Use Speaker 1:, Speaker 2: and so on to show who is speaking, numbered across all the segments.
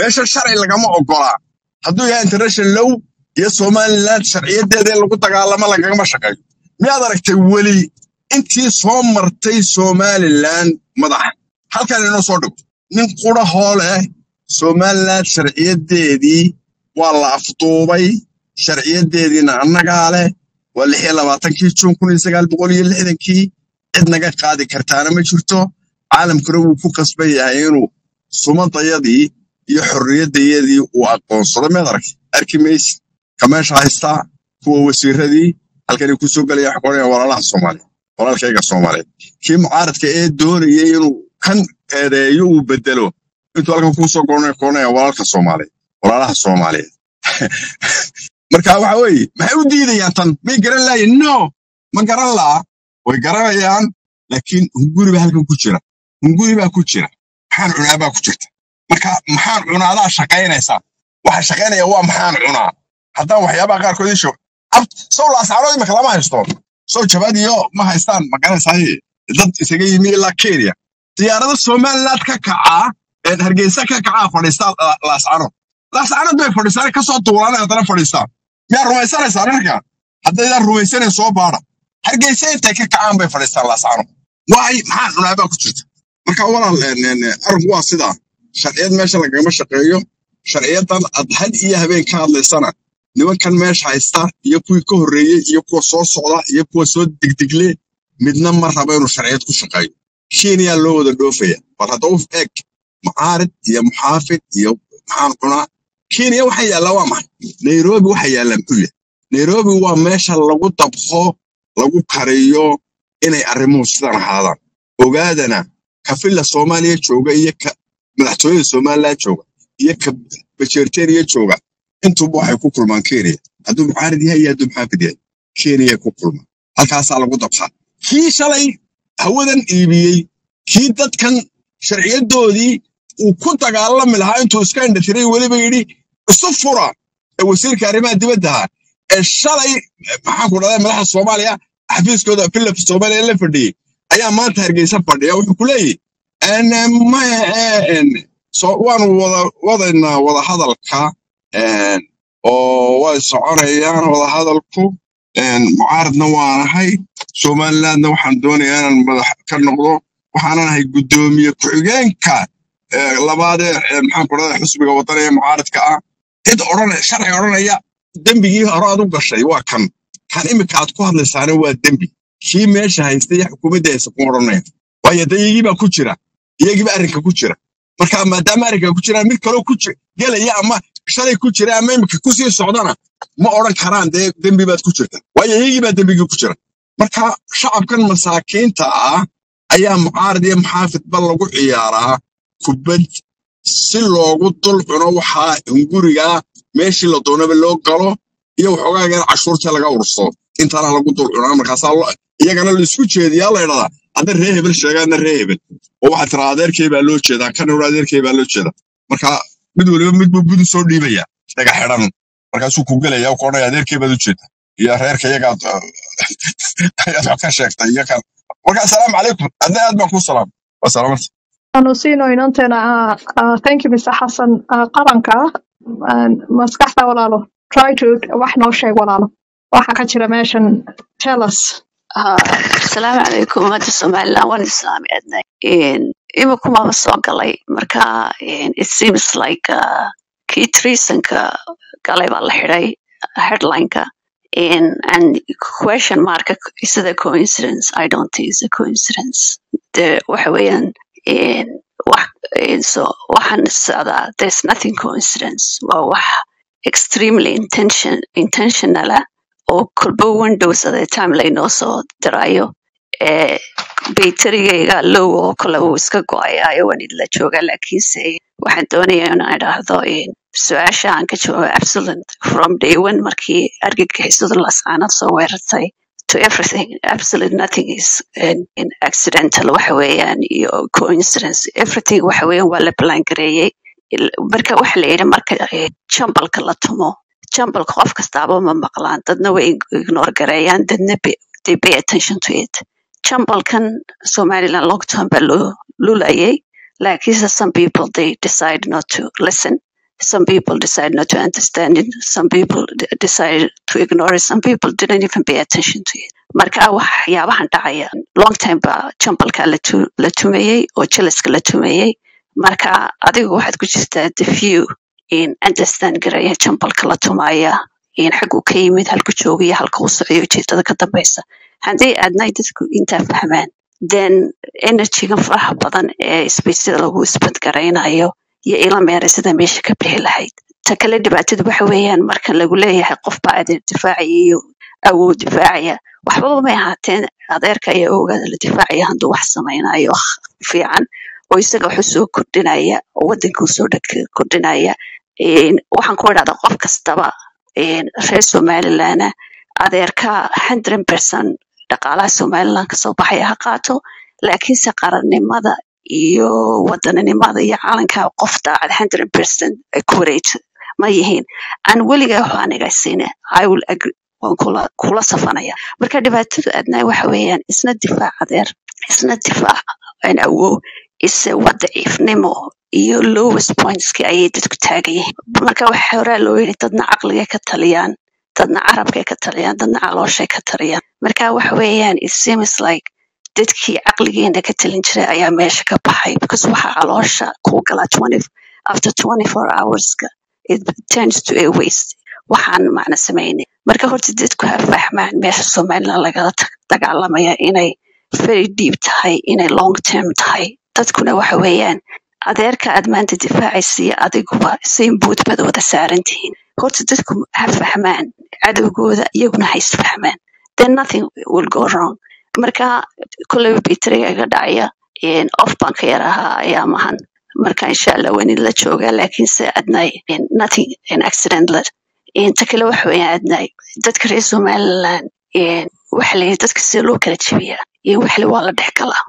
Speaker 1: meesha sharci lagama ogolaa hadduu yahay international law iyo somaliland sharciyadeeda in lagu dagaalamo lagagama shaqeeyo miyaad aragtay weli intii soo martay somaliland madaxa halkan inoo soo dhigo nin qurahoo leh somaliland sharciyadeedii waa la afduubay sharciyadeediina annagaa leh waa lix iyo labaatankii juun kun iyo sagaal boqol iyo lixdankii cid naga qaadi kartaana ma jirto caalamkuna wuu ku qasban yahay inuu sumadayadii iyo xorriyadayadii uu aqoonsado meed arag arki maysid ka meesha haystaa kuwa wasiiradii halkanay kusoo gelaya xoqonaya walaalaha soomaaliya walaalkayga soomaaliyeed kii mucaaradka ee doonayay inuu kan eedeeyo uu bedelo intuu halkan kusoo goonaya walaalka soomaaliyeed walaalaha soomaaliyeed marka waxa weeye maxay u diidayaan tan may garan laayiin no ma garan laa way garanayaan laakiin hunguri baa halkan ku jira hunguri baa ku jira maxaan cunaa baa ku jirta marka maxaan cunaadaa shaqaynaysaa waxa shaqaynaya waa maxaan cunaa haddaan waxyaabaha qaarkood isho sow laasaanood imika lama haysto sow jabad iyo ma haystaan ma garanaysaay dad isaga yimi ilaa kenya diyaarada somaliland ka kacaa ee hargeysa ka kacaa fadhiistaa laascano laascanood bay fadhiistaan kasoo duulaan haddana fadhiistaan miyaa rumaysanaysaan arka haddaydaan rumaysanayn soo baada hargeysa intay ka kacaan bay fadhiistaan laascano waay maxaan cunaabaa ku jirta marka walaal arinku waa sidaa sharciyad meesha lagagama shaqeeyo sharciyadan ad had iyo habeen ka hadlaysana nimankan meesha haysta iyo kuwii ka horreeyey iyo kuwa soo socda iyo kuwa soo degdegle midna ma raba inuu sharciyad ku shaqeeyo kenya loo wada dhoofaya bal hadda u eeg mucaarid iyo muxaafid iyo maxaan cunaa kenya waxa yaallaa waa maxay nairobi waxa yaallaa muxuu yahay nairobi waa meesha lagu dabqo lagu kariyo inay arrimuhu sidan ahaadaan ogaadana kafilla soomaaliya jooga iyo ka madaxtooyada somaliland jooga iyo ka bajeerteriya jooga intuba waxay ku kulmaan kenya hadduu mucaarid yahay iyo hadduu muxaafid yahay kenya ku kulmaan halkaasaa lagu dabqaa kii shalay hawadan iibiyey kii dadkan sharciyadoodii uu ku dagaalami lahaa intuu iska indhatiray weliba yidhi isu fura ee wasiirka arrimaha dibaddaha ee shalay maxaanku dhahday madaxda soomaaliya xafiiskooda philip soomaaliya la fadhiyey ayaa maanta hargeysa fadhiya wuxuu ku leeyahy waanu wada wadaynaa wada hadalka oo way soconayaan wada hadalku mucaaradna waanahay somalilandna waxaan doonayaa inaan madax ka noqdo waxaanan ahay guddoomiye ku-xigeenka labaadee maxaanku dhahday xusbiga waddanaya mucaaradka ah cid odhan sharci odhanaya dembigii hore aad u gashay waa kan kan imika aad ku hadlaysaana waa dembi kii meesha haysta iyo xukuumadda haysta kuma odhanaya waayo de iyagiibaa ku jira iyagiiba arrinka ku jira marka maadaama arrinka ku jira mid kaloo ku gelaya ama shalay ku jira ama imika kusii socdana ma odhan karaan dee dembi baad ku jirta waayo iyagiibaa dembigii ku jira marka shacabkan masaakiinta ah ayaa mucaarad iyo muxaafidba lagu ciyaaraa kubad si loogu dul cuno waxaa hungurigaa meeshii la doonaba loo galo iyo waxoogaaga in cashuurta laga urso intana lagu dul cunaa markaasaa iyagana laisku jeediyaa la idhahdaa hadda ree hebel sheegaadna ree hebel oo waxaa tiraa adeerkay baa loo jeedaa kan hore adeerkay baa loo jeedaa marka mid waliba midbuu budu soo dhiibaya dhaga xidhan markaasuu ku gelaya ku odhanaya adeerkay baad u jeeda iyo reerka iyagaad ayaad wax ka sheegtay iyo kan marka asalaamu calaykum adna aad baan kuu salaam waa salaamanta
Speaker 2: aanu siino inanteena thank you mr xasan qaranka maskaxda walaalo try to wax noo sheeg walaalo waxa ka jira meeshan tell us
Speaker 3: asalaamu calaykum ummadda somaliland waan islaami adnay imikumaba soo galay marka it seems like uh, kii treasonka galay baa la xidhay headlineka and question mark is it a coincidence i don't think it's a coincidence de waxa weeyaan wax so waxaan socdaa there's nothing coincidence waa wax extremely intention intentionala oo kolba windows at a time laynoo soo dirayo ee baytarigayga low oo kale uu iska go-ayayo waan idla joogaa laakiinse waxaan doonayaa inaan idhaahdo su-aasha aan ka joogo absolute from day one markii argagixisadu lasaanad soo weerartay to everything absolute nothing is in accidental waxa weeyaan iyo coincidence everything waxa weeyaan waa la plan gareeyey marka waxa la yidhi marka jambalka la tumo jambalka qof kastaaba ma maqlaan dadna way ignore gareeyaan dadna they pay attention to it jambalkan somaliland long term baa loo lulayay laakiinse some people they decide not to listen some people decided not to understand it some people d- decided to ignore it some people didn't even pay attention to it marka waxyaabahan dhacaya long time ba jambalka la tu- la tumayey oo jeliska la tumayey marka adigu waxaad ku jirtaa the few in understand garaya jambalka la tumaya in xaggu ka yimid halku joogiyo halka u socyo ujeedada ka dambeysa haddii aadnay dadku intaa fahmaan then energygan faraha badan ee spaceda lagu isbadgaraynayo iyo ila meeraysada meesha ka bixi lahayd ta kale dhibaatadu waxa weeyaan marka lagu leeyahay qof baa adeer difaacaya iyo awood difaacaya waxbaba may ahaateen adeerka iyo ogaada la difaacaya hadduu wax samaynayo fiican oo isaga wax usoo kordhinaya oo wadanka usoo dheg- kordhinaya Een, waxaan ku idhahdaa qof kastaba een, reer somalilandna adeerka hundred percent dhaqaalaha somaliland kasoo baxaya ha qaato laakiinse qarannimada iyo wadaninimada iyo calanka qof daacad hundred percent ay ku wareegto ma yihiin aan weligaa wax aniga siine i will agree waan kula kula safanaya marka dhibaatadu adnaa waxa weeyaan isna difaac adeer isna difaac aan awow ise waa daciifnimo iyo lowest pointski ayay dadku taagan yihiin marka waxa horaa loo yidhi dadna caqligay ka taliyaan dadna carabkay ka taliyaan dadna calooshay ka taliyaan marka waxa weeyaan it seems like dadkii caqligeena ka talin jiray ayaa meesha ka baxay because waxa caloosha kuu gala 20 after 24 hourska it turns to a waste waxaan macna samaynin marka horta dadku ha fahmaan meesha somaliland lagala tag- dagaalamaya inay very deep tahay inay long term tahay dadkuna waxa weeyaan adeerka aad maanta difaacaysa iyo adiguba same boot baad wada saaran tihiin horta dadku ha fahmaan cadowgooda iyaguna ha isfahmaan then nothing will go wrong marka kolleyba bitriga iga dhacaya een, off baan ka yar ahaa ayaa mahan marka insha allah waan idinla joogaa laakiinse adnay een, nothing an accident led inta kale waxa weeyaan adnay dadka reer somaliland een, waxa la yidhi dadka sida loo kala jebiyaa iyo waxle waa la dhex galaa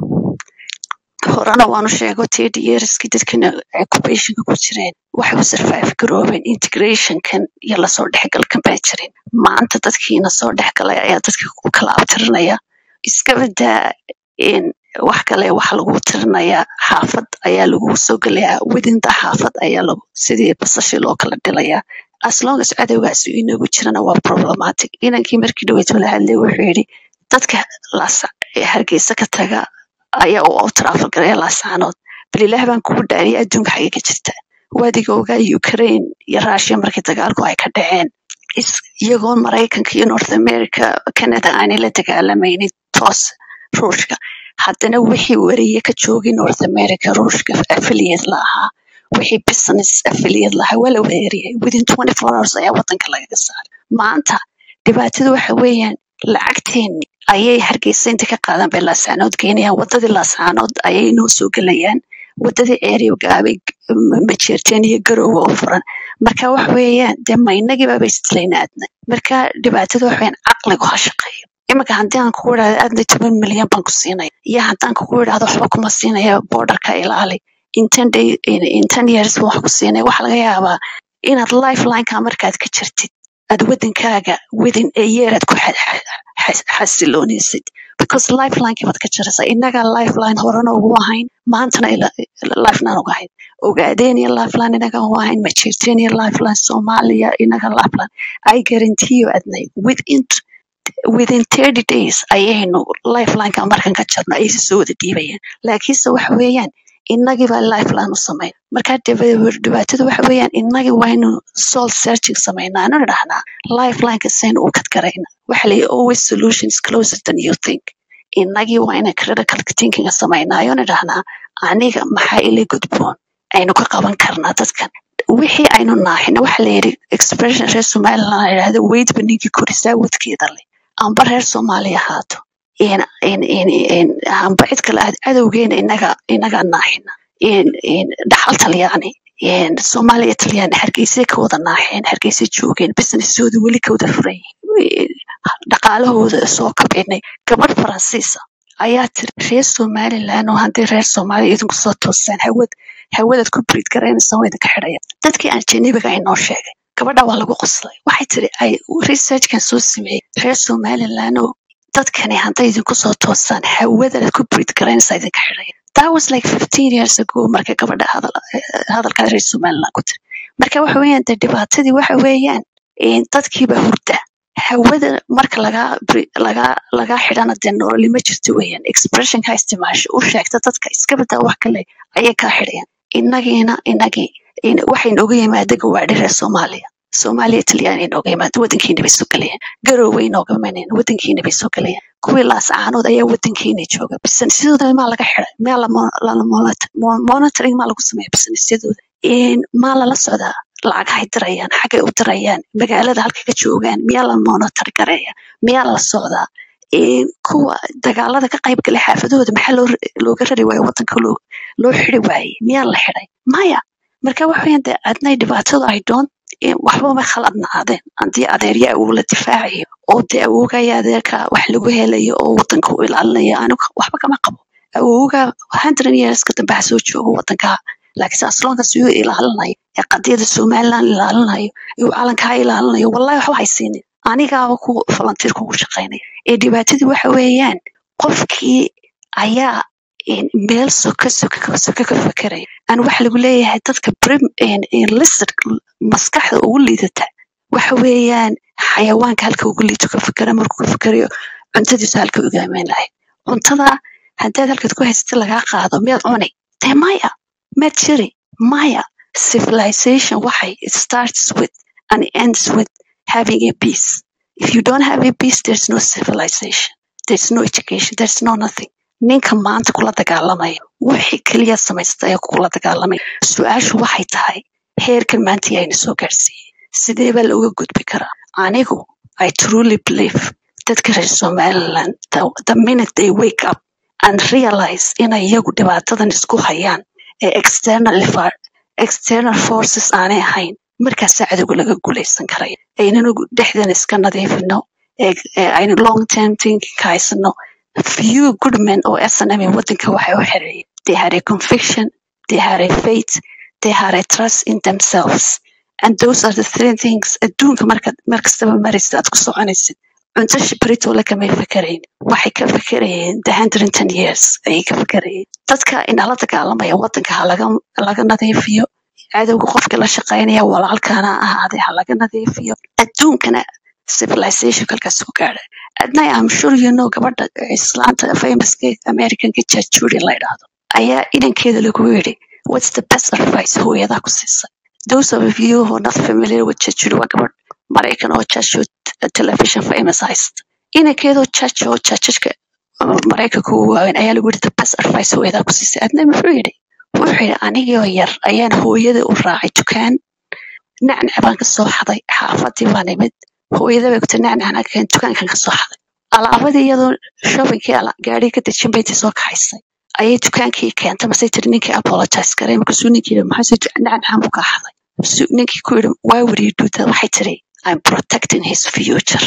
Speaker 3: horena waanu sheego ted yearskii dadkana occupationka ku jireen waxay u survive garoobeen integrationkan iyo lasoo dhexgalkan baa jirin maanta dadkiina soo dhexgalay ayaa dadka ku kala abtirinaya iska badaa in wax kale waxa lagu tirinayaa xaafad ayaa lagu soo gelayaa widinta xaafad ayaa lagu sidii basashi loo kala dhilayaa as long as cadowgaas uu inagu jirana waa problematic inankii markii dhaweyd la hadlay wuxuu yidhi dadka las ee hargeysa ka taga ayaa u travel garaya laasaanood bal ilaah baan kugu dhaariya adduunka xagee ka jirta waadiga ogaa ukraine iyo russia markii dagaalku ay ka dhaceen is- iyagoo maraykanka iyo north america canada aanay la dagaalamaynin toos ruushka haddana wixii wariye ka joogay north america ruushka affiliate la ahaa wixii business affiliate lahaa waa la weerariyay within 24 hours ayaa wadanka lagaga saaray maanta dhibaatada waxa weeyaan lacagteeni ayay hargeysa inta ka qaadan bay laasaanood geynayaan wadadii laasaanood ayay noo soo gelayaan wadadii ereogaabay majeerteen iyo garowga oo furan marka waxa weeyaan dee maynagiibaba isdilaynaadna marka dhibaatada waxa weeyaan caqligu ha shaqeeyo iminka haddii aan kugu idhahdo aadna toban milyan baan ku siinaya iyo haddaan kugu idhahdo waxba kuma siinaya borderka ilaali in ten day in in ten years baan wax ku siinaya waxaa laga yaabaa inaad lifelineka markaad ka jirtid aad wadankaaga within a year aad ku xa- xa- xa- xasiloonaysid because lifelinekii baad ka jiraysaa innagaa lifeline horena ugu ahayn maantana ila- ila- lifeline uga ahayn ogaadeen iyo lifeline inaga ugu ahayn majeerteen iyo lifeline soomaaliya inaga lifeline i guarantee you adnay within within 30 days ayaynu lifelineka markan ka jirno ayay soo wada dhiibayaan laakiinse waxa weeyaan innagii baa lifeline u samayn marka dhib- dhibaatada waxa weeyaan innagii waynu soul searching samaynaa anu dhahnaa lifelineka saynu u kadgarayna waxa la always solutions closer than you think innagii waa ina critical thinkinga samaynaayo na dhahnaa aniga maxaa ila gudboon aynu ka qaban karnaa dadkan wixii aynu naaxina waxa la yidhi expression reer somaliland la yidhahdo weydba ninkii korisaa wadkeeda leh amba reer soomaali ahaato in in in in amba cid kale aad cadowgeena inaga inaga naaxina in in dhaxal talyaani in soomaaliya talyaani hargeysay ka wada naaxeen hargeysay joogeen businessoodi weli ka wada furan yihiin dhaqaalahooda soo kabinay gabadh faransiisa ayaa tiri reer somaliland oo haddii reer soomaaliya idinku soo toosaan hawad hawadaad ku briid garaynaysan waa idinka xidhaya dadkii ajanabiga ay noo sheegay gabadha waa lagu qoslay waxay tiri ay researchkan soo sameeyey reer somaliland oo dadkani hadday idinku soo toosaan hawadaad ku briid garaynaysa idinka xidhaya that was like 15 years ago markay gabadha hadal hadalkaa reer somaliland ku tiri marka waxa weeyaan dee dhibaatadii waxa weeyaan een, dadkiiba hurda hawada marka lagaa bri- lagaa lagaa xidhana dee nololi ma jirto weeyaan expressionka isticmaasho u sheegta dadka iska badaa wax kale ayay kaa xidhayaan innagiina innagii in- waxay nooga yimaada gawaadhi reer soomaaliya soomaaliya talyaani nooga yimaada wadankiina bay soo gelayaan garooway nooga imanayaan wadankiina bay soo gelayaan kuwii laascaanood ayaa wadankiina jooga businessyadooda maa laga xiday maa la mo- la- la monitor- mo- monitoring maa lagu sameeya businessyadooda Een, maa lala socdaa lacagahay dirayaan xaggay u dirayaan magaalada halkay ka joogaan miyaa la monitor gareeya miyaa la socdaa Een, kuwa dagaalada ka qayb galay xaafadahooda maxaa loo looga rari waayo wadanka loo loo xidi waayey miyaa la xiday maya marka waxa weeyaan dee adnay dhibaatada ay doon een, waxba ma khaladna aadeen haddii adeerya awow la difaacayo oo dee awowgaya adeerka wax lagu helayo oo wadanka u ilaalinayo anigu waxba kama qabo awowga hundred yearska dambe ha soo joogo wadanka laakiinse asloonkaas uu ilaalinayo ee qadiyada somaliland ilaalinayo uu calankaa ilaalinayo wallahi waxba haysiinin anigaaba ku volunteer kugu shaqaynaya ee dhibaatadii waxa weeyaan qofkii ayaa een, meel soka soka soka ka fekeraya aan waxa lagu leeyahay dadka prim listed maskaxda ugu liidata waxa weeyaan xayawaanka halka ugu liito ka fekera markuu ka fekerayo cuntadiisu halka uga imaan lahayd cuntada haddaad halkaad ku haysatid lagaa qaado miyaad cuni dee maya maad jiri maya civilization waxay it starts with and ends with having a peace if you don't have a peace there's no civilization there's no education there's no nothing ninka maanta kula dagaalamaya wixii keliya samaysta ee kula dagaalamaya su-aashu waxay tahay heerkan maanta yayna soo gaarsiiyey sidee baa looga gudbi karaa anigu i truly believe dadka reer somaliland the, the minute they wake up and realize inay iyagu dhibaatadan isku hayaan ee external fa- external forces aanay ahayn markaasaa cadowga laga guulaysan karaya aynanu dhexdan iska nadiifino ee ee aynu long term thinking ka haysano few good men oo snm wadanka waxay u xereeyeen they had a conviction they had a faith they had a trust in themselves and those are the three things adduunka markaad mar kastaba maraysid aad ku soconaysid cunto shibritole kamay fikerayn waxay ka fikerayeen the hundred and ten years ayay ka fikerayeen dadka inala dagaalamaya wadanka ha laga laga nadiifiyo cadowga qofka la shaqaynaya walaalkana ahaade ha laga nadiifiyo adduunkana civilization halkaas ku gaadha adna am sure you know gabadha islaanta famouska americanka judge judy la yidhaahdo ayaa inankeeda lagu yidhi what's the best advice hooyadaa ku siisay those of you who are not familiar with judge judy waa gabadh maraykan oo judge television famous haysta inankeedoo judge oo judgeka maraykanka ugu waaweyn ayaa lagu yidhi the best advice hooyadaa ku siisay adna muxuu yidhi wuxuu yidhi anigoo yar ayaan hooyada u raacay dukaan nacnac baan ka soo xaday xaafadii baan imid hooyada bay kutiri nacnacna keen dukaankan ka soo xaday alaabadii iyadoo shoppingkii ala- gaadhigii ka dejin bay intii soo kaxaysay ayay dukaankii keentay masay tiri ninkii apologize garay markaasuu ninkii yidhi maxaa sii nacnacaan buu kaa xaday Su- ninkii ku yidhi why would you do that waxay tiri I'm protecting his future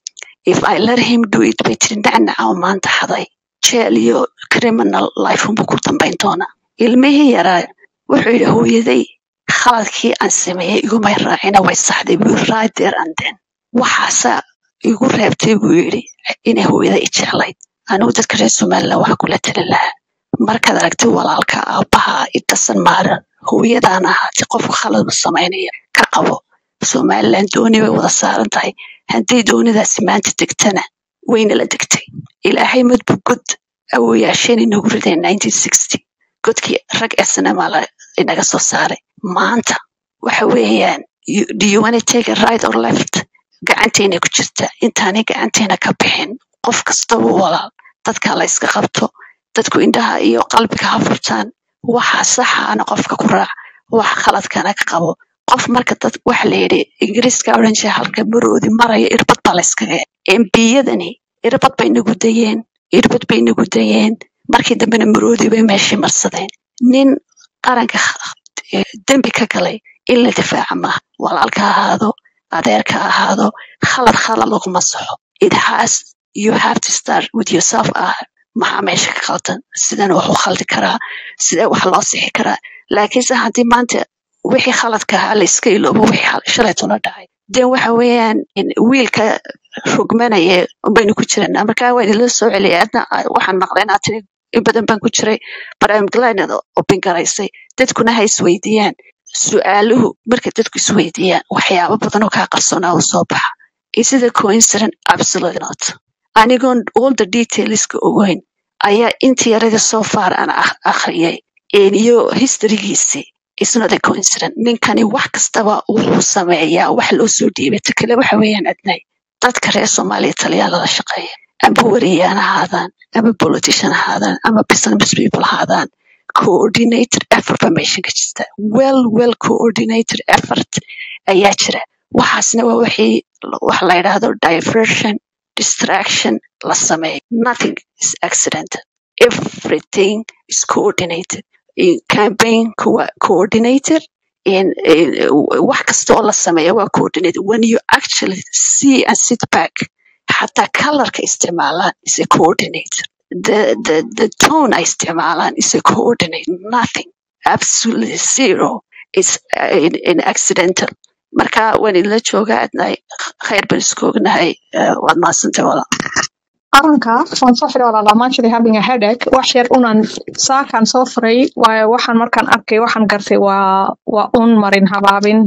Speaker 3: if I let him do it bay tiri nacnaca oo maanta xaday jeel iyo criminal life unbuu ku dambayn doonaa ilmihii yaraa wuxuu yidhi hooyaday khaladkii aan sameeyey igumay raacina way saxday buu yidhi, right there and then waxaasaa igu reebtay buu yidhi inay hooyada i jeclayd anigu dadka reer somaliland waxaa kula talin lahaa markaad aragtid walaalka aabbaha idasan maaran hooyadaan ahaatay qofka khalad u samaynaya ka qabo somaliland dooni bay wada saaran tahay haddii doonidaasi maanta degtana wayna la degtay ilaahay madbu god awooyaasheen inagu rideen 1960 godkii rag snma la inaga soo saaray maanta waxa weeyaan you- do you want to take a right or left gacanteena ku jirta intaanay gacanteena ka bixin qof kastaba walaal dadka la iska qabto dadku indhaha iyo qalbiga ha furtaan waxa saxaana qofka ku raac wax khaladkana ka qabo qof marka dad waxa la yidhi ingiriiska odhan jira halka maroodi maraya irbad baa la iskaga embiyadani irbad bay nagu dayeen irbad bay nagu dayeen markii dambena maroodi bay meeshii marsadeen nin qaranka eh, dembi ka galay in la difaaca maaha walaalka ha ahaado adeerka ha ahaado khalad khalad laguma saxo it has you have to start with yourself ah maxaa meesha ka qaldan sidan wax u khaldi karaa sidee wax loo sixi karaa laakiinse haddii maanta wixii khaladka ahaa la iska iloobo wixii xal- shalaytuna dhacay den waxa weeyaan in wiilka rugmanaya baynu ku jiranaa marka waa idinla soo celiyay adna ah, waxaan maqlay inaad tiri in badan baan ku jiray but I'm glad inaad open garaysay dadkuna ha isweydiiyaan su-aaluhu marka dadku isweydiiyaan waxyaabo badan oo kaa qarsoonaa oo soo baxa is it a coincidence absolutely not anigoon all the detailska ogeyn ayaa intii yarada so far aan ak- akhriyay een iyo historygiisii is not a coincidence ninkani wax kastaba wuxuu sameeyaa wax loo soo dhiibay ta kale waxa weeyaan adnay dadka reer soomaaliya taliyaa lala shaqeeya amba wariyaan ahaadaan ama politician ahaadaan ama business people ahaadaan coordinated effort baa meesha ka jirta well well coordinated effort ayaa jira waxaasna waa wixii wax la yidhaahdo diversion distraction la sameeyo nothing is accidental everything is coordinated In campaign kuwa coordinated in, in wax kasta oo la sameeyo waa coordinated when you actually see and sit back xataa colorka isticmaalaan is a coordinated the, the, the tone ay isticmaalaan is a coordinate nothing absolutely zero is uh, in, in accidental marka waan idinla joogaa adnahay khayr baan isku ognahay uh, waad mahadsantay walaal
Speaker 2: qaranka waan soo xiray walaal I'm actually having a headache wax yar unan saakan soo furay waayo waxaan markaan arkay waxaan gartay waa waa un marin habaabin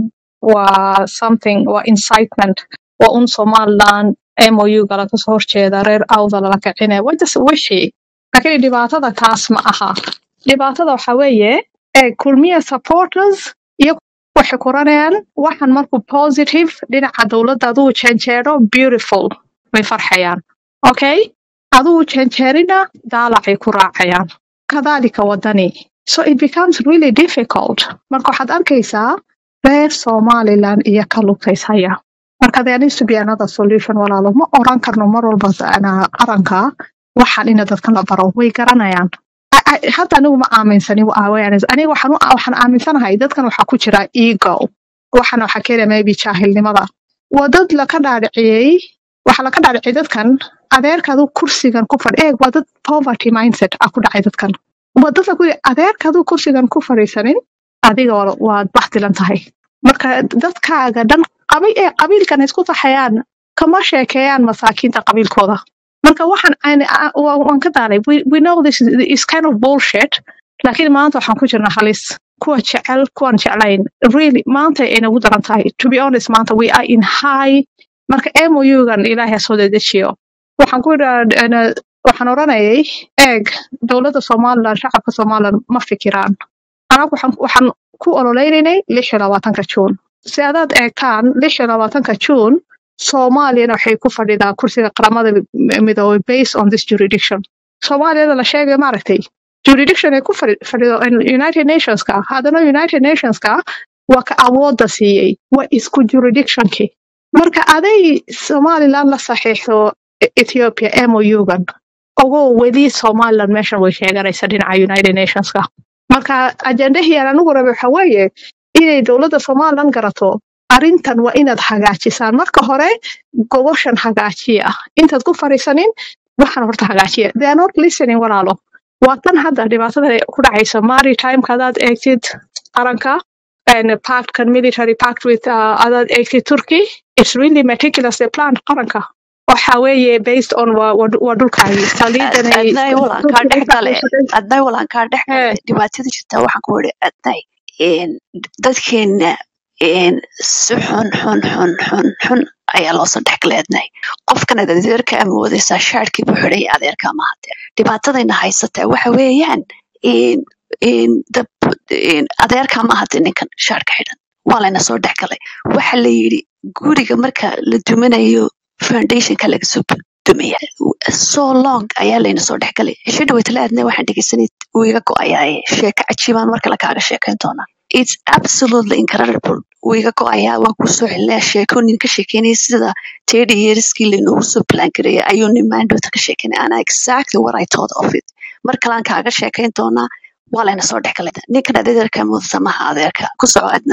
Speaker 2: waa something waa incitement waa un somaliland mou gala kasoo horjeeda reer awda lala kicine waa just wixii laakiin dhibaatada taas ma aha dhibaatada waxa weeye ee kulmiya supporters iyo waxay kuranayaan waxaan markuu positive dhinaca dowladda aduu janjeero beautiful way farxayaan okay aduu janjeerina daalacay ku raacayaan kadaalika wadani so it becomes really difficult marka waxaad arkaysaa reer somaliland iyo ka lugtaysaya marka there needs to be another solution walaalo ma oran karno mar walba ana qaranka waxaan ina dadkan la baro way garanayaan I- I- hadda anigu ma aaminsani wa awareness aniga waxaan u- waxaan aaminsanahay dadkan waxaa ku jira ego waxana waxaa keenaya maybe jaahilnimada waa dad laka dhaadhiciyey waxaa laka dhaadhiciyay dadkan adeerkaadu kursigan ku fadhi eeg waa dad poverty mindset ah ku dhacay dadkan waa dad lagu yidhi adeerkaadu kursigan ku fadhiisanin adiga waa- waad baxdilan tahay marka dadkaaga dhan qabi ee qabiilkan isku taxayaan kama sheekeeyaan masaakiinta qabiilkooda marka waxaan aan- a- wa- waan ka daalay we, we know this is, is kind of bullshit laakiin maanta waxaan ku jirnaa halis kuwa jecel kuwan jeclayn really maanta ay nagu daran tahay to be honest maanta we are in high marka mougan ilaahay ha soo dedejiyo waxaan ku idhaa waxaan oranayay eeg dowladda somaliland shacabka somaliland ma fikiraan anagu waxaan waxaan ku ololeynay lix iyo labaatanka juun si adaad eegtaan lix iyo labaatanka juun soomaaliyana waxay ku fadhidaa kursiga qaramada mi- midoobay based on this jurisdiction soomaaliyada la sheegay maaragtay jurisdiction ay ku fadhi- fadhido in united nationska haddana united nationska waa ka awoodda siiyey waa isku jurisdictionkii marka aday somaliland la saxiixdo E- ethiopia mougan ogow weli somaliland meeshan way sheeganaysa dhinaca united nationska marka ajendahii aan anigu rabay waxa weeye inay dowladda somaliland garato arrintan waa inaad hagaajisaan marka hore goboshan hagaajiya intaad ku fariisanin waxaan horta hagaajiya they are not listening walaalo waa tan hadda dhibaatada ku dhacaysa maritimeka hadaad eegtid qaranka and pactkan military pact with uh, adaad eegtid turkey it's really meticulously planned qaranka waxa weeye based on waa waa- waa dhulkaagii saliidanay
Speaker 3: adnay walaan kaa dhex gale adnay walaan kaa dhex
Speaker 2: Hee.
Speaker 3: gale dhibaatada jirta waxaan ku idhi adnay een, dadkeena een, si xun xun xun xun xun ayaa loosoo dhex galay adnay qofkan ad adeerka amoodaysaa shaarkii buu xidhay adeerka ma hadee dhibaatadayna haysataa waxa weeyaan een, een, dab- een, adeerka ma hade ninkan shaarka xidhan waa layna soo dhex galay waxa la yidhi guriga marka la duminayo foundationka laga soo dumaya so long ayaa layna soo dhex galay cisho dhaweytala aadna waxaan dhegeysanay uu iga go-ayaaye sheeko cajiibaan marka la kaaga sheekayn doonaa it's absolutely incredible wuu iga go-ayaa waan kuu soo celinaya sheekoonin ka sheekeynaya sida teddy yearskii laynoogu soo plan gareeyay ayuu nin maandhowta ka sheekeynaya ana exactly what i thought of it mar kalaan kaaga sheekayn doonaa waa layna soo dhex galay ninkan adeerka mudasa maha adeerka ku soco adna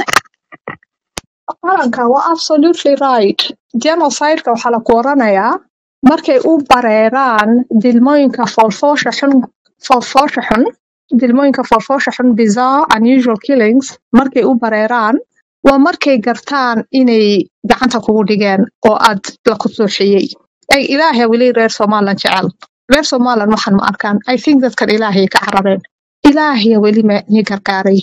Speaker 2: qaranka waa absolutely right genocideka waxaa la kuoranayaa markay u bareeraan dilmooyinka foolfoosha xun foolfoosha xun dilmooyinka foolfoosha xun bizarre unusual killings markay u bareeraan waa markay gartaan inay gacanta kugu dhigeen oo aad la kusuuxiyey ay ilaahay weli reer somaliland jecel reer somaliland waxaan ma arkaan i think dadkan ilaahay ka carareen ilaahaya weli ma ni gargaaray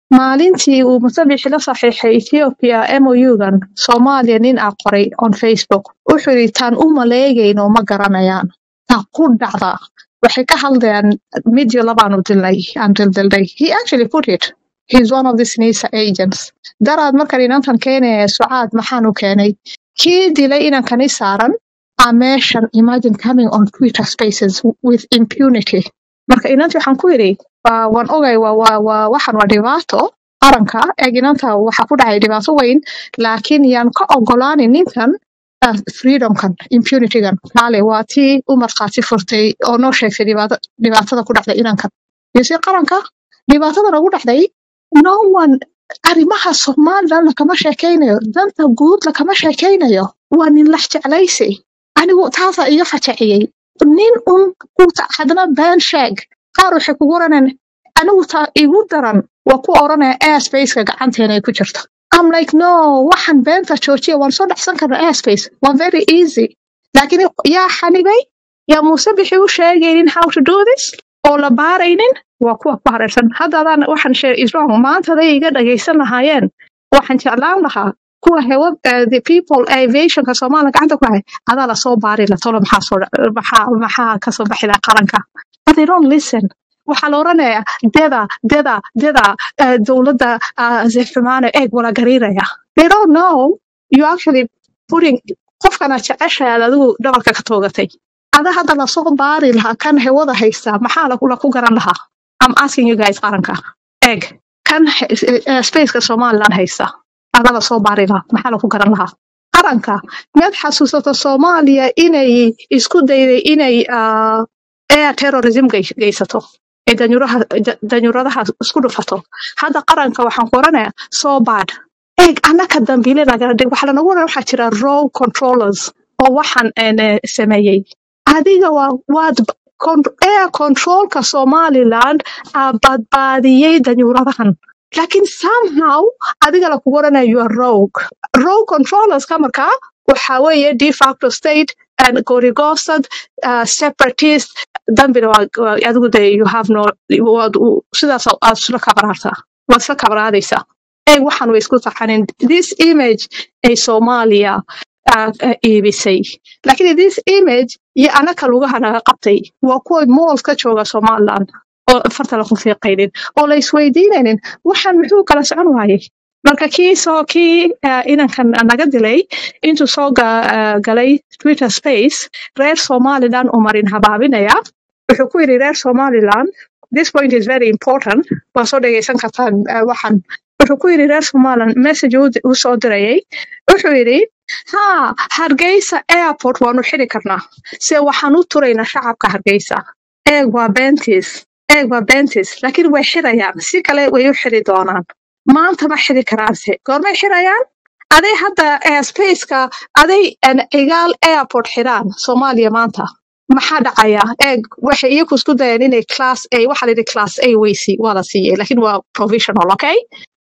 Speaker 2: maalintii uu musabixi la saxiixay ethiopia mougan soomaaliya nin aa qoray on facebook wuxuu yidhi taan u maleegayno ma garanayaan taa ku dhacda waxay ka hadlayaan midyo labaanu dilnay aan dildilnay he actually put it he's one of the nisa agents daraad markan inantan keenaya sucaad maxaanu keenay kii dilay inankani saaran a meeshan imagine coming on twitter spaces with impunity marka inantii waxaan ku yidhi "Waa- waan ogay waa waa waa waxan waa dhibaato qaranka eeg inanta waxaa ku dhacay dhibaato weyn laakiin yaan ka ogolaanin ninkan ah, freedomkan impunitygan kaale waa tii u markhaati furtay oo noo sheegtay dhibaata- dhibaatada ku dhacday inankan yose qaranka dhibaatada nagu dhacday no one arrimaha somalilan lakama sheekaynayo danta guud lakama sheekaynayo waa nin lax jeclaysi anigu taasaa iga fajaciyey nin un kuta haddana been sheeg qaar waxay kugu oranayaan anigu taa igu daran waa ku oranaya airspace-ka gacanteena ay ku jirto I'm like no waxan beenta joojiya waan soo dhexsan karna airspace waa very easy laakiin yaa xanibay yaa muuse bixi u sheegaynin how to do this oo la baaraynin waa kuwa ku hareersan haddadaan waxaan share is wrong maantaday iga dhagaysan lahaayeen waxaan jeclaan lahaa kuwa hewa uh, the people aviationka soomaaliya gacanta ku hay adaa lasoo baari la tolo maxaa soo dha- maxaa maxaa kasoo baxi laha qaranka but they don't listen waxaa la oranayaa deda deda deda uh, dowladda uh, zexumaane eeg wala gariiraya they don't know you actually putting qofkana jeceshahay aad adigu dhabarka ka toogatay ada hadda lasoo baari lahaa kan hewada haysta maxaa lagu laku garan lahaa I'm asking you guys qaranka eeg kan he- eh, spaceka somaliland haysta ada lasoo baari lahaa maxaa lagu garan lahaa qaranka miyaad xasuusato soomaaliya inay isku dayday inay ah, air terrorism gey- geysato ee danyuraha da- danyuradaha isku dhufato hadda qaranka waxaan ku oranayaa so bad eeg annaka dambiile nagala dhig waxaa lanagu oran waxaa jira row controllers oo waxaan een, eh, sameeyey adiga waa waad b- con- air controlka somaliland aa badbaadiyey danyuradahan laakiin somehow adiga lakugu oranaya you are rogue row controllerska markaa waxaa weeye de facto state and gorigosad uh, separatist dambina waa waa- adigu de you have no waad u- sidaas aad isla kabraartaa waad isla kabraadaysaa eeg waxaan way isku taxanin this image ay soomaaliya uh, uh, iibisay laakiin this image iyo anaka lugaha naga qabtay waa kuwa mool ka jooga somaliland oo farta laku fiiqaynin oo la isweydiinaynin waxaan muxuu kala socon waayey marka kii soo kii uh, inankan naga dilay intuu soo ga, uh, galay twitter space reer somaliland uu marin habaabinaya wuxuu ku yidhi reer somaliland this point is very important waa soo dhegeysan kartaan uh, waxan wuxuu ku yidhi reer somaliland message uu uu soo dirayay wuxuu yidhi ha hargeysa airport waanu xiri karnaa se waxaan u turaynaa shacabka hargeysa eeg waa bentis eeg waa bentis laakiin way xirayaan si kale way u xiri doonaan maanta ma xiri karaanse goormay xirayaan aday hadda airspace-ka aday an cigaal airport xiraan soomaaliya maanta maxaa dhacaya eeg waxay iyaku isku dayeen inay class a waxaa la yidhi class a weysi waa la siiyey laakiin waa provisional okay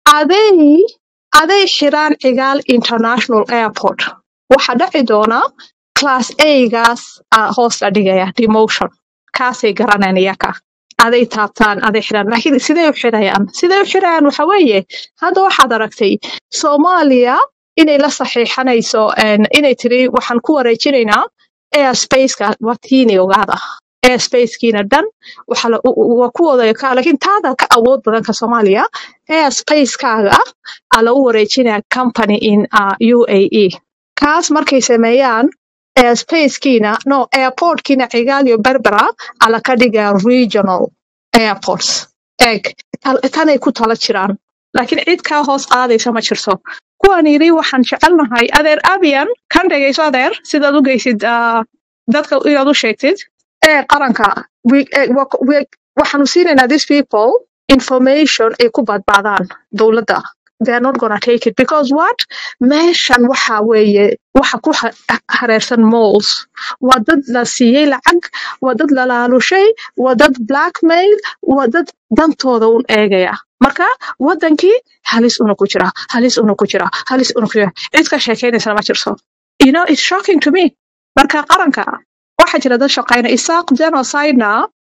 Speaker 2: aday aday xiraan cigaal international airport waxaa dhaci doona class a-gaas ah, hoos la dhigaya demotion kaasay garanayaan iyaka aday taabtaan aday xiraan laakiin sidee u xirayaan sidee u xirayaan waxa weeye hadda waxaad aragtay soomaaliya inay la saxiixanayso een, inay tiri waxaan ku wareejinaynaa airspace-ka waa tiini ogaada airspace-kiina dhan waxa la- u- u- waa kuwooda ka laakiin taada ka awood badan ka soomaaliya airspace-kaaga aa lagu wareejinaya company in uh, uae kaas markay sameeyaan airspace-kiina no airport-kiina cigaal iyo berbera ala ka dhigaa regional airports eeg tal- tanay ku tala jiraan laakiin cid kaa hoos qaadaysa ma jirto kuwan yidhi waxaan jecelnahay adeer abiyan kan dhegayso adeer sidaad u geysid ah, dadka inaad u sheegtid ee qaranka we- eh, wa- we- waxaanu siinaynaa these people information ay ku badbaadaan dowladda they are not gonna take it because what meeshan waxa weeye waxa ku ha- hareersan malls waa dad la siiyey lacag waa dad la laalushay waa dad blackmail waa dad dantooda un eegaya marka wadankii halis una ku jira halis una ku jira halis una ku jira cid ka sheekaynaysana ma jirto you know it's shocking to me marka qaranka waxaa jira dad shaqayna isaaq genocidena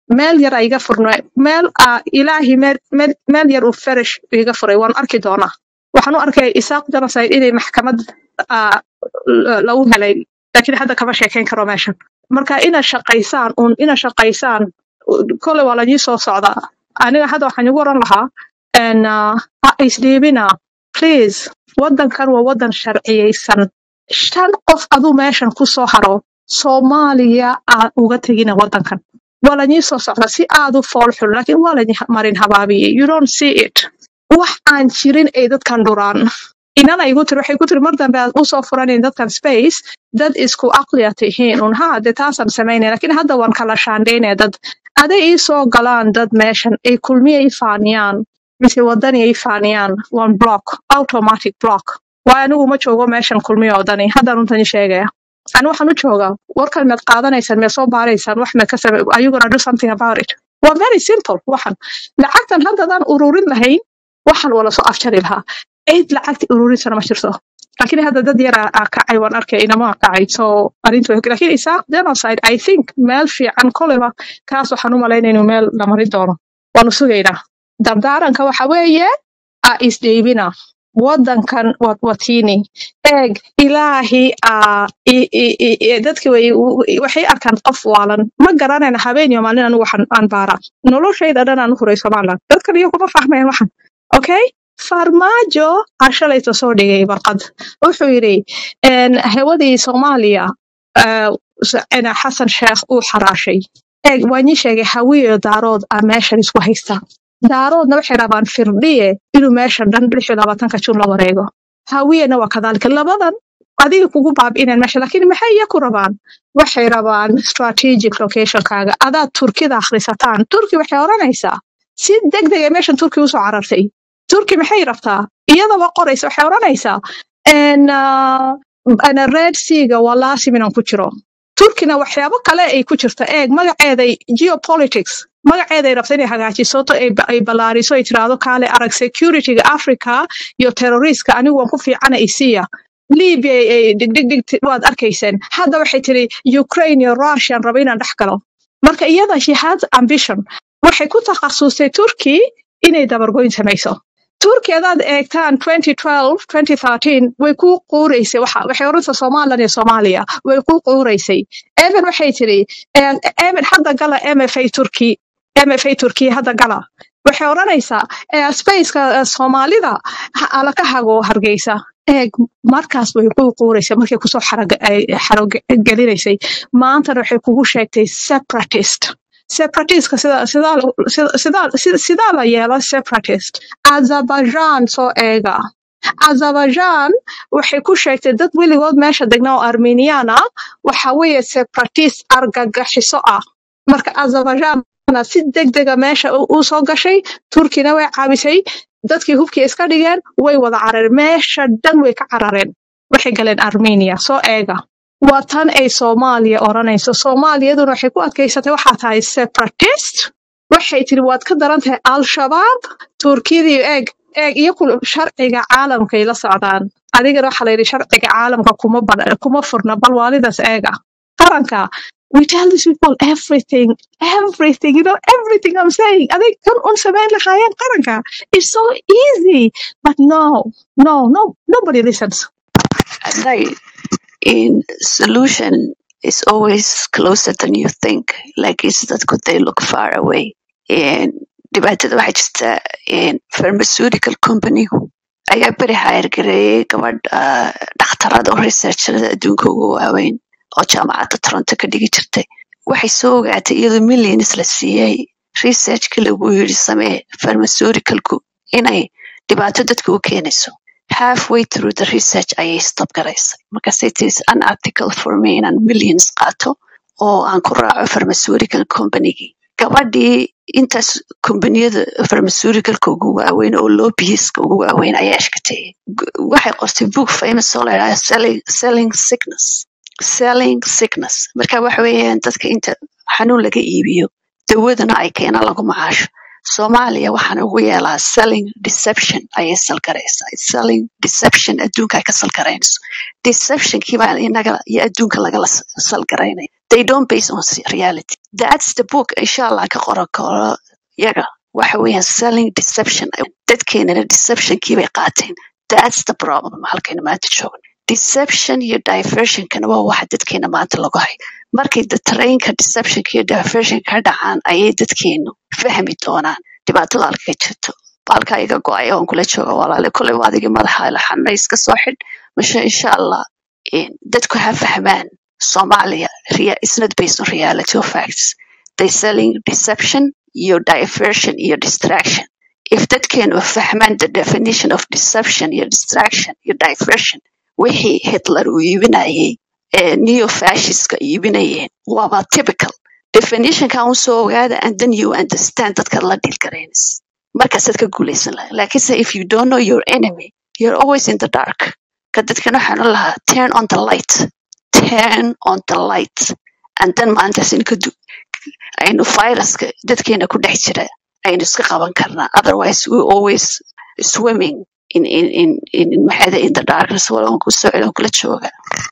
Speaker 2: meel yar a iga furnay meel aa ilaahi meel meel meel yar uu farash iga furay waan arki doonaa waxaan u arkay isaaq genocide inay maxkamad aa, l- lagu helay laakiin hadda kama sheekayn karo meeshan marka inaad shaqaysaan un inaad shaqaysaan kole waa laidin soo socdaa aniga hadda waxaan igu oran lahaa en, ah, ha isdhiibina please waddankan waa waddan sharciyeysan shan qof aduu meeshan ku soo haro soomaaliya aad uga tegina waddankan waa laidin soo socdaa si aad u fool xun laakiin waa laidin marin habaabiyey you don't see it wax aan jirin ay dadkan dhuraan inana igu tiri waxay ku tiri mar dambe aad usoo furanin dadkan space dad isku aqliya tihiin un ha dee taasaan samaynaya laakiin hadda waan kala shaandhaynaya dad aday ii soo galaan dad meeshan ay kulmiya i faaniyaan mise wadani ay faaniyaan one block automatic block waayo anigu ma joogo meeshan kulmiya wadani haddaan runtan ii sheegaya ani waxaan u joogaa warkan maad qaadanaysaan maad soo baaraysaan wax maad ka same are you gonna do something about it waa very simple waxan lacagtan haddadaan ururin lahayn waxaan wala soo afjari lahaa cid lacagta ururinsana ma jirto laakiin hadda dad yar aa kacay waan arkay inama kacay so arrintu way- laakiin isaaq genocide i think meel fiican koleba kaas waxaan u malaynaya inuu meel la marin doono waanu sugaynaa dardaaranka waxa weeye a isdheybina waddankan waa watiini eeg ilaahi aa i- i- i- i- dadki way waxay arkaan qof waalan ma garanayna habeen iyo maalin anigu waxaan aan baaraa noloshayda dhan aan u huray somaliland dadkan iyo kuma fahmayaan waxan okay farmaajo aa shalayta soo dhigay warqad wuxuu yidhi en, hawadii soomaaliya eh, s- ena xasan sheekh uu xaraashay eeg waan ii sheegay hawiyo daarood aa meeshan isku haysta daaroodna waxay rabaan firdhiye inuu meeshan dhan lix iyo labaatanka jun la wareego hawiyena waa kadaalika labadan adiga kugu baabi'inaan meesha laakiin maxay iyaku rabaan waxay rabaan strategic locationkaaga adaad turkida akhrisataan turki waxay odhanaysaa si degdeg ee meeshan turki usoo carartay turki maxay rabtaa iyadaba qoraysa waxay odhanaysaa en, ah, ana red seaga waa laasim inaan ku jiro turkina waxyaabo kale ay ku jirta eeg magaceeday geopolitics magaceeday rabta inay hagaajiso to ay ba- ay ballaariso ay tiraahdo kaale arag securityga africa iyo terroriska anigu waan ku fiicana isiya libya ay ay dhigdhigdhig ti- waad arkayseen hadda waxay tiri ukraine iyo russian raba inaan dhex galo marka iyada she has ambition waxay ku takhasustay turkey inay dabargoyn samayso turkey hadaad eegtaan 2012 2013 way ku quureysay waxa waxay oranaysaa somaliland iyo soomaaliya way ku quureysay evan waxay tiri eh, evan hadda gala mfa turkey mfa turkey hadda gala waxay odhanaysaa eh, spaceka eh, soomaalida ha- ala ka hago hargeysa eeg markaas way ku quureysay markay kusoo xaraga- ay xarogelinaysay maantana waxay kugu sheegtay separatist separatistka sida sidaa sida sidaa sida- sidaa la yeelo separatist azerbaijan soo eega azerbaijan waxay ku sheegtay dad weligood meesha degna oo armenian ah waxa weeye separatist argagaxiso ah marka azerbaijan si degdega meesha u u soo gashay turkina way caabisay dadkii hubkii iska dhigeen way wada carareen meesha dhan way ka carareen waxay galeen armenia soo eega waa tan ay soomaaliya odhanayso soomaaliyaduna waxay ku adkaysatay waxaa tahay separatist waxay tiri waad ka daran tahay al-shabaab turkiyadii eeg eeg iyo kul- sharciga caalamkay la socdaan adigana waxaa la yidhi sharciga caalamka kuma bad- kuma furna bal waalidaas eega qaranka we tell these people everything everything you know everything i'm saying adig kan un samayn lahaayeen qaranka it's so easy but no no no nobody listens
Speaker 3: Like, in solution is always closer than you think. Like, is that could they look far away? And dhibaatada waxaa jirta in pharmaceutical company ayaa beri hire gareeyay gabadh ah, dhakhtarad oo researcherada adduunka ugu waaweyn oo jaamacadda toronto ka dhigi jirtay waxay soo ogaatay iyadoo millions la siiyey researchka lagu yiri samee pharmaceuticalku inay dhibaato dadka u keenayso halfway through the research ayay stop garaysay markaasay tiri "It's unethical for me inaan millions qaato oo aan ku raaco pharmaceutical companygii gabadhii intaas kombaniyada pharmaceuticalka ugu waaweyn oo lobbyiska ugu waaweyn ayaa ashkatay waxay qortay book famous oo la yidhahda selling, selling sickness selling sickness marka waxa weeyaan dadka inta xanuun laga iibiyo dawadana ay keenaan lagu macaasho soomaaliya waxaan ugu yeelaa selling deception ayay salgaraysaa selling deception adduunka ay ka salgaraynayso deceptionkii baa inaga iyo adduunka lagala s- salgaraynaya they don't base on se- reality that's the book insha allah ka qoran karo yaga waxa weeyaan selling deception dadkeenana deceptionkii bay qaateen that's the problem halkayna maanta joogno deception iyo diversionkana waa waxa dadkeena maanta lagu hay markay da trainka deceptionka iyo diversion ka dhacaan ayay dadkeenu fahmi doonaan dhibaatada halka ka jirto halkaa iga go-ay oon kula jooga walaale kolay waa adigii madaxa laxana iska soo xidh mashe insha allah in dadku ha fahmaan Somalia rea- it's not based on reality or facts they selling deception iyo diversion iyo distraction if dadkeenu fahmaan the definition of deception iyo distraction iyo diversion wixii hitler uu iibinayay ee neo-fascistka iibinayeen waaba typical definitionka un soo ogaada and then you understand dadka la deal garaynaysa markaasaad ka guulaysan lahay laakiinse if you don't know your enemy you're always in the dark ka dadkan waxaan u lahaa turn on the light turn on the light and then maalintaas in ka du aynu viruska dadkeena ku dhex jira aynu iska qaban karnaa otherwise we always swimming in in in in maxaada in the darkness walaan ku socda waan kula jooga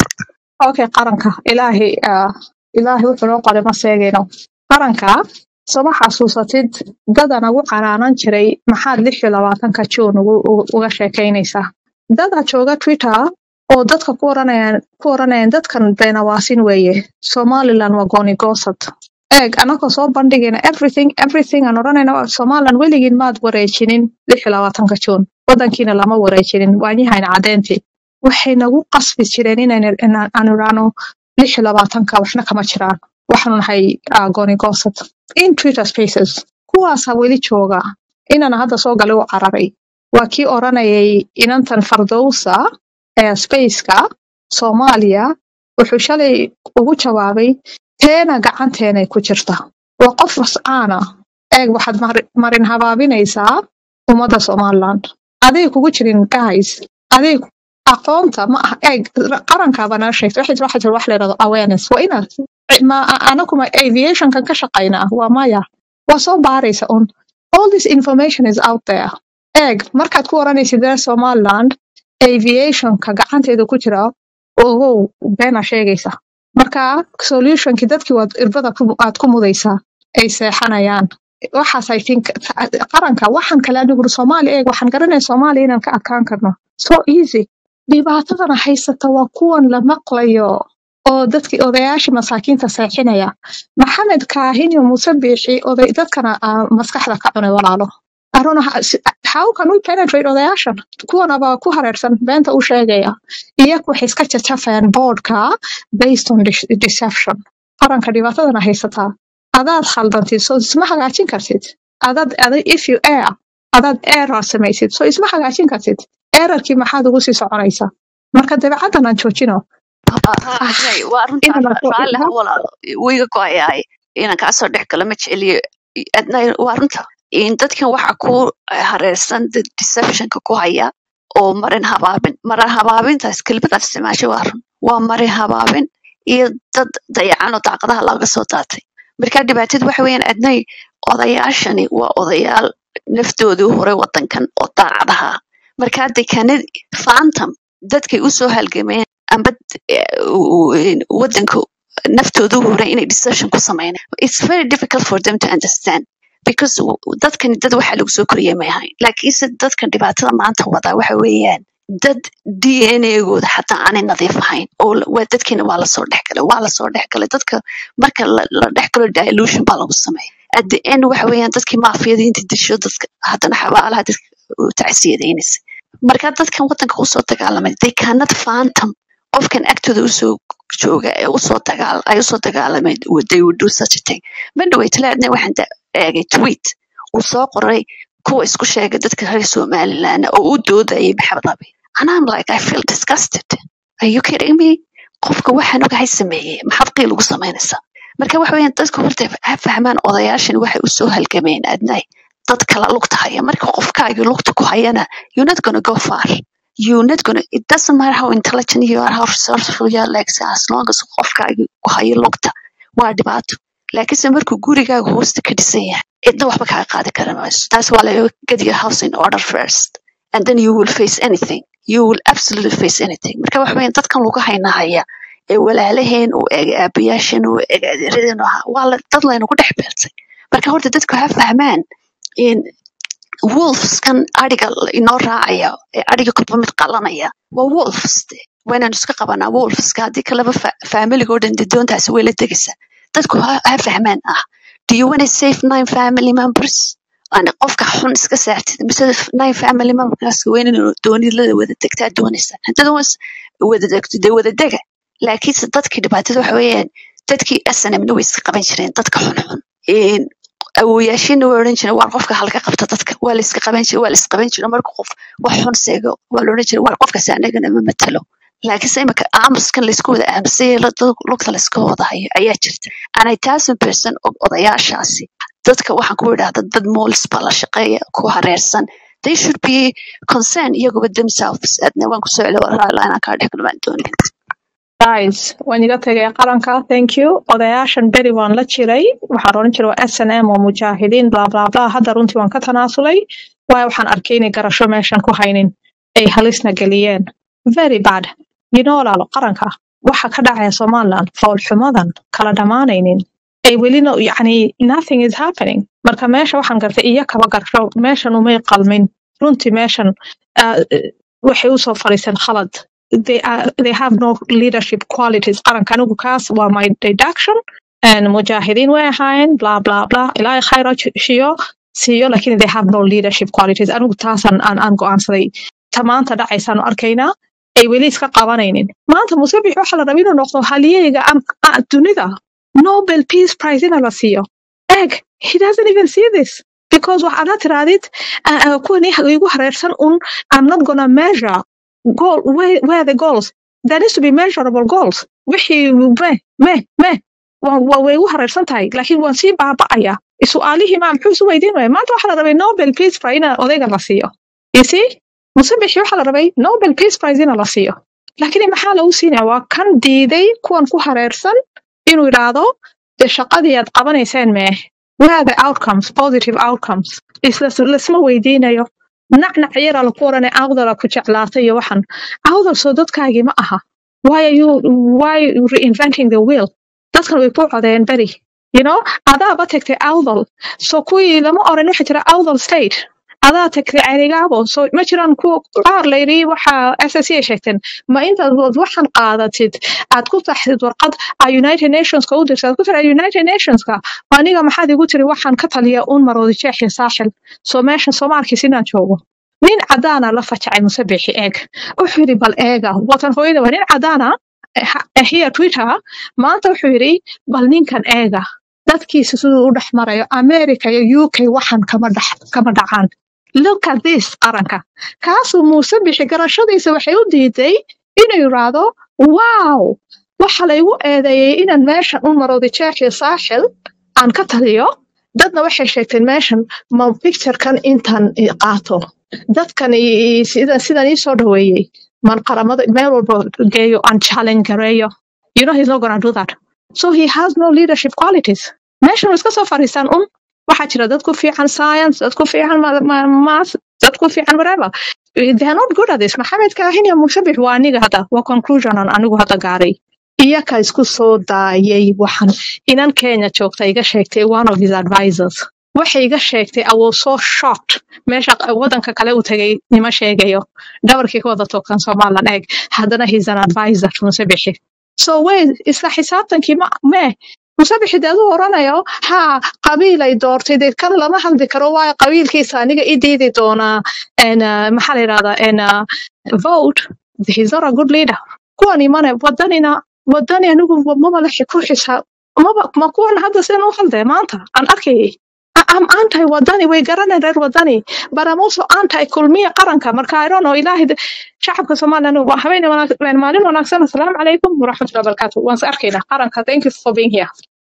Speaker 2: okay qaranka ilaahay ah, ilaahay wuxuu noo qoray ma seegayno qaranka soma xasuusatid dada nagu canaanan jiray maxaad lix iyo labaatanka juun ugu ugu- uga sheekaynaysaa dada jooga twitter oo dadka ku oranayaan ku oranayaan dadkan beenawaasin weeye somaliland waa gooni goosad eeg anagoo soo bandhigayna everything everything aan odhanayna waa somaliland weligiin maad wareejinin lix iyo labaatanka juun wadankiina lama wareejinin waanyahayna caddeyntii waxay nagu qasbi jireen inaynu- inaan aan idhaahno lix iyo labaatanka waxna kama jiraan waxaanu nahay ah, gooni goosad in twitter spaces kuwaasa weli jooga inana hadda soo galay u cararay waa kii oranayay inantan fardowsa ee spaceka soomaaliya wuxuu shalay ugu jawaabay teena gacanteenay ku jirta waa qof mascaana eeg waxaad mari- marin habaabinaysaa ummadda somaliland aday kugu jirin guys aday aqoonta ma aha eeg qarankaaba nala sheegtay waxay waxa jira wax la yidhahdo awareness waa inaad ma anakuma aviationkan ka shaqaynaa waa maya waa soo baaraysa un all this information is out there eeg markaad ku oranaysid reer somaliland aviationka gacanteeda ku jira ogow beena sheegaysa marka solutionki dadkii waad irbada ku- aad ku mudaysaa ay seexanayaan waxaas i think qaranka waxaan kale anigu soomaali eeg waxaan garanaya soomaaliya inaan ka adkaan karno so easy dhibaatadana haysata waa kuwan la maqlayo oo dadkii odayaashii masaakiinta seexinaya maxamed kaahin iyo muuse biixi oday dadkana ah, maskaxda ka cunay walaalo I don't know how, how can we penetrate odayaashan kuwanaba ku hareersan beenta u sheegaya iyagu waxay iska jajafayaan boardka based on de- deception qaranka dhibaatadana haysataa adaad khaldantid so isma hagaajin kartid adaad ada if you air adaad error samaysid so isma hagaajin kartid errorkii maxaad ugu sii soconaysaa marka dabeecaddan aan joojino ah,
Speaker 3: Adnay, waa runtaa
Speaker 2: inana
Speaker 3: ra- raalli ha walaalo wuu iga go-ayahay inaan kaasoo dhex galo ma jeceliyo adnay waa runta in dadkan waxa ku hareersan dad deceptionka ku haya oo marin habaabin marin habaabintaas kelmadaad isticmaashay waa run waa marin habaabin iyo dad dayacan oo daaqadaha laga soo daatay marka dhibaatadu waxa weeyaan adnay odayaashani waa odayaal naftoodii u horay wadankan oo daacadaha ah. marka hadda kanad phantom dadkay usoo halgameen amba eh, u- u- wadanka naftooda u horay inay deception ku sameynaan it's very difficult for them to understand because w- dadkani dad waxa lagu soo koriyay may ahayn laakiinse dadkan dhibaatada maanta wadaa waxa weeyaan dad d n a-gooda xataa aanay nadiif ahayn oo la- waa dadkiina waa lasoo dhexgalay waa lasoo dhexgalay dadka marka la la dhexgalo dilution baa lagu sameeya at the end waxa weeyaan dadkii maafiyadiinta disho dadka haddana xabaalaha dadka u tacsiyadaynaysa marka dadkan wadanka usoo dagaalamay they cannot phantom qofkan agtooda usoo jooga ee usoo dagaal ay usoo dagaalameen they would do such a thing madhaway talaadna waxaan da- eegay tweet uu soo qoray kuwa isku sheegay dadka reer somaliland oo u doodayay maxamed abi and I'm like I feel disgusted are you kidding me qofka waxaan ogahay sameeyey maxaad qiil ugu samaynaysaa marka waxa weeyaan dadka horta ha fahmaan odayaashan waxay usoo halgameen adnay dad kala lugta haya marka qofkaagii lugta ku hayana you're not gonna go far you're not gonna it doesn't matter how intelligent you are how resourceful you are like as long as qofkaagii ku hayo lugta waa dhibaato laakiinse markuu gurigaaga hoosta ka dhisan yahay cidna waxba kaa qaadi kara mayso taas waa laga get your house in order first and then you will face anything you will absolutely face anything marka waxa weeyaan dadkan lagu haynahaya ee walaalaheen u eg aabayaasheen u eg adeeradeen u ahaa waa la- dad laynagu dhex beeltay marka horta dadku ha fahmaan in wolfskan adhiga inoo raacaya ee adhiga kolba mid qalanaya waa wolves de waa inaan iska qabanaa wolfska haddii kaleba fa- familigoo dhan de doontaasi way la tegaysaa dadku ha, ha fahmaan ah do you want to save nine family members aan qofka xun iska saartid mise nine family members weyn inuu doonidlada wada degtaa doonaysaa haddada was wada degto dee wada dega laakiinse dadkii dhibaatada waxa weeyaan dadkii snmna way iska qaban jireen dadka xunxun Een, awooyaashiina way odhan jireen waar qofka halka qabta dadka waa la iska qaban jire waa la isqaban jire marka qof wax xun seego waa la odhan jire waar qofkaasi anagana ma matalo laakiinse imika aamuskan laysku wada aamusay lugta layska wada hayo ayaa jirta anay thousand percent og odayaashaasi dadka waxaan ku idhahda dad moolis baa la shaqeeya ku hareersan they should be concerned iyaguba themselves adna waan kusoo celi waraala inaan kaa dhex kulmaan doonin
Speaker 2: guys waan iga tegay qaranka thank you odayaashan beri waan la jiray waxaan oran jiray waa s n m oo mujaahidiin bla bla bla hadda runtii waan ka tanaasulay waayo waxaan arkay inay garasho meeshan ku haynin ay halisna geliyeen very bad you know walaalo qaranka waxa ka dhacaya somaliland foolxumadan kala dhammaanaynin ay welina yacni nothing is happening marka meesha waxaan gartay iyo kaba garsho meeshan umay qalmin runtii meeshan ah, waxay usoo fadhiiseen khalad they are they have no leadership qualities qaranka anigu kaas waa my deduction and mujaahidiin way ahaayeen bla bla bla ilaahay khayra shiyo siiyo lakin they have no leadership qualities anigu taasaan aan aan go'aansaday ta maanta dhacaysaanu arkaynaa ay weli iska qabanaynin maanta musabix waxa la raba inuu noqdo halyeyga am- a- dunida nobel peace prize ina la siiyo eg he doesn't even see this because waxaad la tiraadid uh, uh, kuwan iyaga igu hareersan un i'm not gonna measure goal where, where are the goals there needs to be measurable goals wixii me me me waa waa- way igu hareersan tahay laakiin waan sii baaba'aya su-aalihii maa muxuu isu weydiin waaya maanta waxaa la rabay nobel peace prize ina odayga la siiyo you see musabixi waxaa la rabay nobel peace prize ina la siiyo laakiin maxaa lagu siinaya waa kan diiday kuwan ku hareersan inuu idhaahdo de shaqadii aad qabanayseen mee where are the outcomes positive outcomes isla lasma weydiinayo nacnac yaraa laku oranay awdala ku jeclaatay iyo waxan awdal soo dadkaagii ma aha why are you why reinventing the wheel dadkan way ku codeen beri you know adaaba tagtay awdal so kuwii lama oran waxa jira awdal state adaa tagtay cerigaabo so ma jiraan kuwa qaar layidhi waxa ssc ay sheegteen ma intaad wad waxan qaadatid aad ku taxdid warqad a united nationska u dirtid aad ku tiri united nationska aniga maxaad igu tiri waxaan ka taliya uun maroodi jeex iyo saaxil so meeshan soomaalkiis inaan joogo nin cadaana la fajacay musabixi eeg wuxuu yidhi bal eega watan hooyada waa nin cadaana here twitter maanta wuxuu yidhi bal ninkan eega dadkiisa siduu u dhex marayo america iyo uk waxan kama dhex kama dhacaan look at this qaranka kaasuu muuse bixi garashadiisa waxay u diiday inuu yiraahdo wow waxa laygu eedeeyey inaan meeshan u marooday jeex iyo saaxil aan ka taliyo dadna waxay sheegteen meeshan ma picturekan intaan i qaato dadkan i- i- sida sidan ii soo dhaweeyey man qaramada meel walba geeyo aan challenge gareeyo you know he's not gonna do that so he has no leadership qualities meeshan way iska soo fadhiistaan un waxaa jira dad ku fiican science dad ku fiican ma- ma- math dad ku fiican whatever they are not good at this maxamed kaahin iyo mushabix waa aniga hadda waa conclusion aan anigu hadda gaaray iyaka isku soo daayay waxan inan kenya joogta iga sheegtay one of his advisors waxay iga sheegtay i was so shocked meesha wadanka kale u tagay nima sheegayo dhabarkii ka wada toogtan somaliland eeg haddana he's an advisor musabixi so wey isla xisaabtankii ma mee musabixi dee aduu oranayo ha qabiilay doortay dee kan lama hadli karo waayo qabiilkiisa aniga i diidi doonaa en, uh, maxaa la yidhahdaa en, uh, vote he's not a good leader kuwan imane wadanina wadani anigu maba la ku xisaab maba ma kuwan hadda sidan u hadlaya maanta aan arkayay I- I'm anti wadani way garaneen reer wadani but I'm also anti kulmiya qaranka marka I don't know ilaahay de- shacabka Soomaaliland waa habeen wanaagsan maalin wanaagsan assalaamu calaykum waraxmatullahi wabarakaatuh waan is arkaynaa qaranka thank you for being here